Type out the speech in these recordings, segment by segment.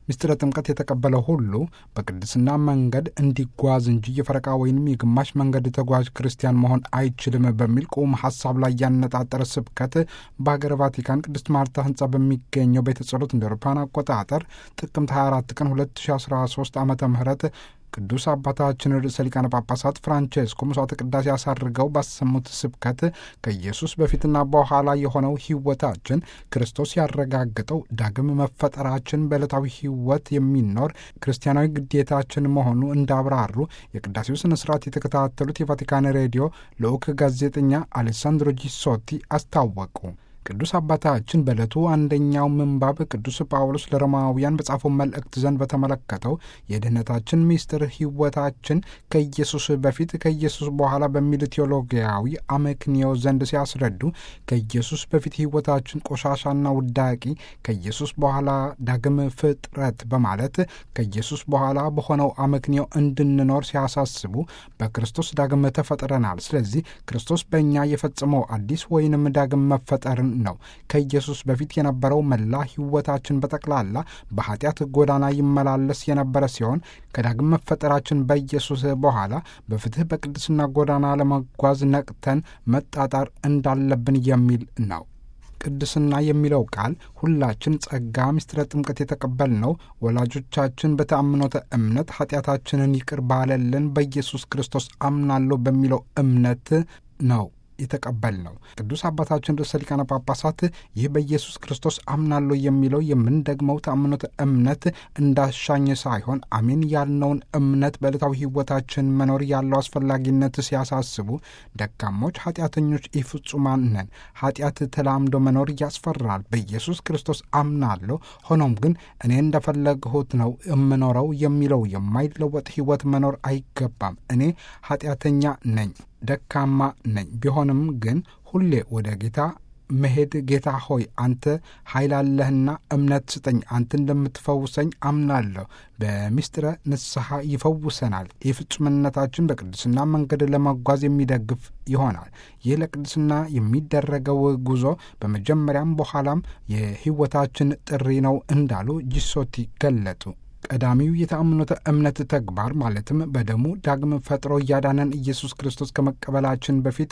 ምስጢረ ጥምቀት የተቀበለ ሁሉ በቅድስና መንገድ እንዲጓዝ እንጂ የፈረቃ ወይንም የግማሽ መንገድ ተጓዥ ክርስቲያን መሆን አይችልም በሚል ቁም ሀሳብ ላይ ያነጣጠረ ስብከት በሀገር ቫቲካን ቅድስት ማርታ ህንጻ በሚገኘው ቤተ ጸሎት እንደ አውሮፓውያን አቆጣጠር ጥቅምት 24 ቀን 2013 ዓ ም ቅዱስ አባታችን ርዕሰ ሊቃነ ጳጳሳት ፍራንቼስኮ መስዋዕተ ቅዳሴ ያሳርገው ባሰሙት ስብከት ከኢየሱስ በፊትና በኋላ የሆነው ሕይወታችን ክርስቶስ ያረጋገጠው ዳግም መፈጠራችን በዕለታዊ ሕይወት የሚኖር ክርስቲያናዊ ግዴታችን መሆኑ እንዳብራሩ የቅዳሴው ስነ ስርዓት የተከታተሉት የቫቲካን ሬዲዮ ልዑክ ጋዜጠኛ አሌሳንድሮ ጂሶቲ አስታወቁ። ቅዱስ አባታችን በዕለቱ አንደኛው ምንባብ ቅዱስ ጳውሎስ ለሮማውያን በጻፈው መልእክት ዘንድ በተመለከተው የድኅነታችን ምስጢር ሕይወታችን ከኢየሱስ በፊት ከኢየሱስ በኋላ በሚል ቴዎሎጊያዊ አመክንዮ ዘንድ ሲያስረዱ ከኢየሱስ በፊት ሕይወታችን ቆሻሻና ውዳቂ፣ ከኢየሱስ በኋላ ዳግም ፍጥረት በማለት ከኢየሱስ በኋላ በሆነው አመክንዮ እንድንኖር ሲያሳስቡ በክርስቶስ ዳግም ተፈጥረናል። ስለዚህ ክርስቶስ በእኛ የፈጸመው አዲስ ወይንም ዳግም መፈጠርን ነው። ከኢየሱስ በፊት የነበረው መላ ሕይወታችን በጠቅላላ በኃጢአት ጎዳና ይመላለስ የነበረ ሲሆን ከዳግም መፈጠራችን በኢየሱስ በኋላ በፍትሕ በቅድስና ጎዳና ለመጓዝ ነቅተን መጣጣር እንዳለብን የሚል ነው። ቅድስና የሚለው ቃል ሁላችን ጸጋ ምስጢረ ጥምቀት የተቀበልነው ወላጆቻችን በተአምኖተ እምነት ኃጢአታችንን ይቅር ባለልን በኢየሱስ ክርስቶስ አምናለሁ በሚለው እምነት ነው የተቀበል ነው። ቅዱስ አባታችን ርዕሰ ሊቃነ ጳጳሳት ይህ በኢየሱስ ክርስቶስ አምናለሁ የሚለው የምንደግመው ተአምኖተ እምነት እንዳሻኝ ሳይሆን አሜን ያልነውን እምነት በዕለታዊ ሕይወታችን መኖር ያለው አስፈላጊነት ሲያሳስቡ ደካሞች፣ ኃጢአተኞች፣ ኢፍጹማን ነን። ኃጢአት ተላምዶ መኖር ያስፈራል። በኢየሱስ ክርስቶስ አምናለሁ፣ ሆኖም ግን እኔ እንደፈለግሁት ነው የምኖረው የሚለው የማይለወጥ ሕይወት መኖር አይገባም። እኔ ኃጢአተኛ ነኝ ደካማ ነኝ። ቢሆንም ግን ሁሌ ወደ ጌታ መሄድ ጌታ ሆይ አንተ ኃይል አለህና እምነት ስጠኝ፣ አንተ እንደምትፈውሰኝ አምናለሁ። በምስጢረ ንስሐ ይፈውሰናል። የፍጹምነታችን በቅድስና መንገድ ለመጓዝ የሚደግፍ ይሆናል። ይህ ለቅድስና የሚደረገው ጉዞ በመጀመሪያም በኋላም የሕይወታችን ጥሪ ነው እንዳሉ ጂሶቲ ገለጡ። ቀዳሚው የተአምኖተ እምነት ተግባር ማለትም በደሙ ዳግም ፈጥሮ እያዳነን ኢየሱስ ክርስቶስ ከመቀበላችን በፊት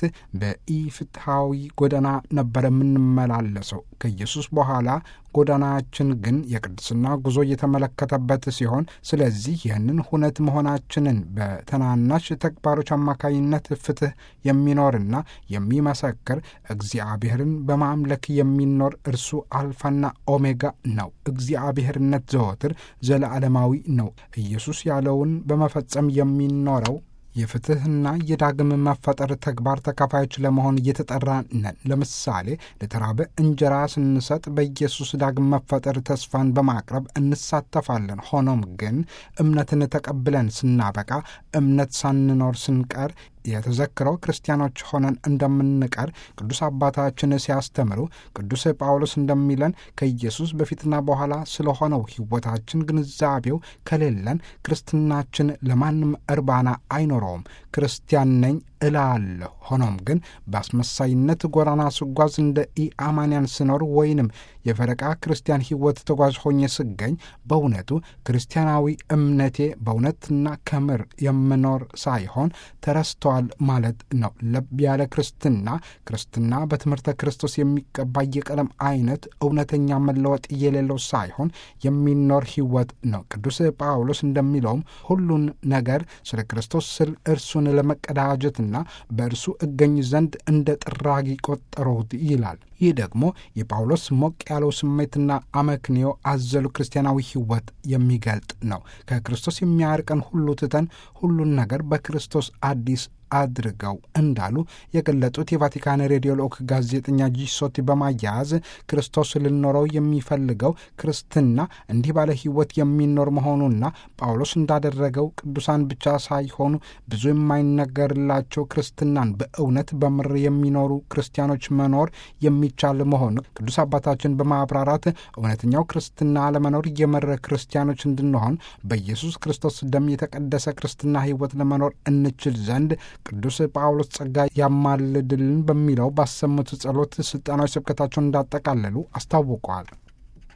በኢፍትሐዊ ጎዳና ነበረ የምንመላለሰው። ከኢየሱስ በኋላ ጎዳናችን ግን የቅድስና ጉዞ እየተመለከተበት ሲሆን፣ ስለዚህ ይህንን ሁነት መሆናችንን በተናናሽ ተግባሮች አማካኝነት ፍትሕ የሚኖርና የሚመሰክር እግዚአብሔርን በማምለክ የሚኖር እርሱ አልፋና ኦሜጋ ነው። እግዚአብሔርነት ዘወትር ዘለዓለማዊ ነው። ኢየሱስ ያለውን በመፈጸም የሚኖረው የፍትሕና የዳግም መፈጠር ተግባር ተካፋዮች ለመሆን እየተጠራ ነን። ለምሳሌ ለተራበ እንጀራ ስንሰጥ በኢየሱስ ዳግም መፈጠር ተስፋን በማቅረብ እንሳተፋለን። ሆኖም ግን እምነትን ተቀብለን ስናበቃ እምነት ሳንኖር ስንቀር የተዘክረው ክርስቲያኖች ሆነን እንደምንቀር ቅዱስ አባታችን ሲያስተምሩ ቅዱስ ጳውሎስ እንደሚለን ከኢየሱስ በፊትና በኋላ ስለሆነው ሕይወታችን ግንዛቤው ከሌለን ክርስትናችን ለማንም እርባና አይኖረውም። ክርስቲያን ነኝ እላለሁ። ሆኖም ግን በአስመሳይነት ጎዳና ስጓዝ እንደ ኢአማንያን ስኖር ወይንም የፈረቃ ክርስቲያን ሕይወት ተጓዥ ሆኜ ስገኝ በእውነቱ ክርስቲያናዊ እምነቴ በእውነትና ከምር የምኖር ሳይሆን ተረስቷል ማለት ነው። ለብ ያለ ክርስትና ክርስትና በትምህርተ ክርስቶስ የሚቀባ የቀለም አይነት እውነተኛ መለወጥ የሌለው ሳይሆን የሚኖር ሕይወት ነው። ቅዱስ ጳውሎስ እንደሚለውም ሁሉን ነገር ስለ ክርስቶስ ስል እርሱን ለመቀዳጀትና በእርሱ እገኝ ዘንድ እንደ ጥራጊ ቆጠሩት ይላል። ይህ ደግሞ የጳውሎስ ሞቅ ያለው ስሜትና አመክንዮ አዘሉ ክርስቲያናዊ ሕይወት የሚገልጥ ነው። ከክርስቶስ የሚያርቀን ሁሉ ትተን ሁሉን ነገር በክርስቶስ አዲስ አድርገው እንዳሉ የገለጡት የቫቲካን ሬዲዮ ልዑክ ጋዜጠኛ ጂሶቲ በማያያዝ ክርስቶስ ልኖረው የሚፈልገው ክርስትና እንዲህ ባለ ሕይወት የሚኖር መሆኑና ጳውሎስ እንዳደረገው ቅዱሳን ብቻ ሳይሆኑ ብዙ የማይነገርላቸው ክርስትናን በእውነት በምር የሚኖሩ ክርስቲያኖች መኖር የሚቻል መሆኑ ቅዱስ አባታችን በማብራራት እውነተኛው ክርስትና ለመኖር የምር ክርስቲያኖች እንድንሆን በኢየሱስ ክርስቶስ ደም የተቀደሰ ክርስትና ሕይወት ለመኖር እንችል ዘንድ ቅዱስ ጳውሎስ ጸጋ ያማልድልን በሚለው ባሰሙት ጸሎት ስልጣናዊ ስብከታቸውን እንዳጠቃለሉ አስታውቀዋል።